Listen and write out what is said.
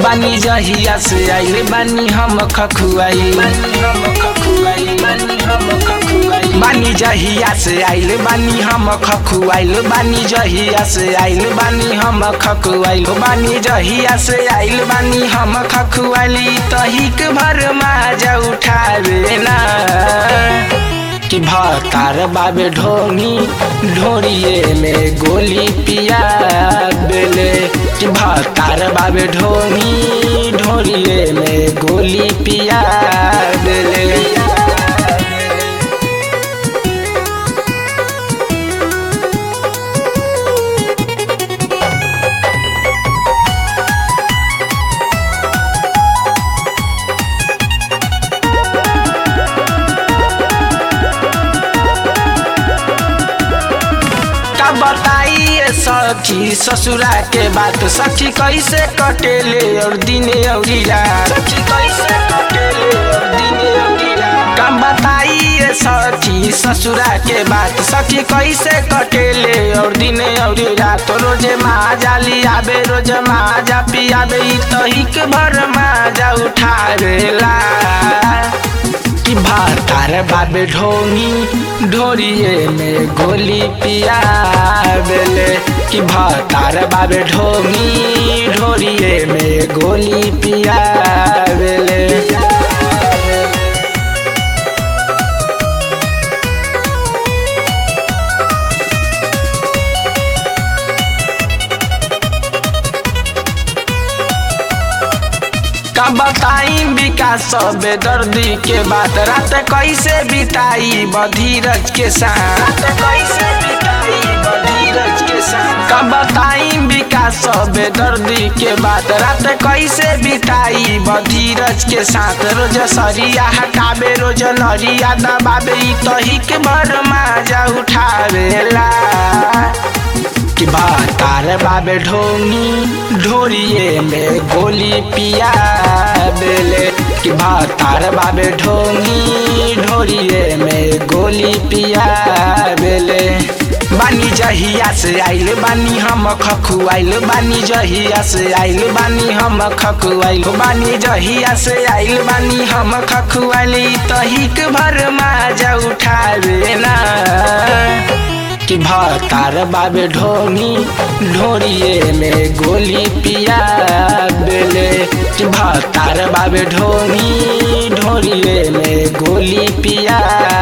बानी जहिया से आइल बानी हम खखुआई बानी जहिया से आइल बानी हम खखुआइल बानी जहिया से आइल बानी हम खखुआइल बानी जहिया से आइल बानी हम खखुआइली तहिक भर माजा उठावे ना कि भतार बाबे ढोनी ढोरिए में गोली पिया बेले कि भतार बाबे ढोनी ढोरिए में गोली पिया बेले का बताइए सखी ससुरा के बात सखी कैसे कटेले और दिने और रात सखी कैसे कटेले और दिने और रात का बताइए सखी ससुरा के बात सखी कैसे कटेले और दिने और रात रोजे माजा लियाबे रोज माजा पियाबे ई तहिक भर माजा उठावेला कि भातार बाबे ढोंगी ढोरिए में गोली पिया बेले कि भातार बाबे ढोंगी ढोरिए में गोली पिया बेले का बताई विकास सब दर्दी के बात रात कैसे बिताई बधीरज के साथ रात कैसे बिताई बधीरज के साथ का बताई विकास सब दर्दी के बात रात कैसे बिताई बधीरज के साथ रोज सरिया हटाबे रोज नरिया दबाबे ई तहिक भर माजा उठावेला कि भातार बाबे ढोंगी ढोरिए में गोली पिया बेले कि भातार बाबे ढोंगी ढोरिए में गोली पिया बेले बानी जहिया से आइल बानी हम खखुआइल बानी जहिया से आइल बानी हम खखुआइल बानी जहिया से आइल बानी हम खखुआइल तहिक भर माजा उठावे ना कि भातार बाबे ढोनी ढोरिए में गोली पिया बेले कि भातार बाबे ढोनी ढोरिए में गोली पिया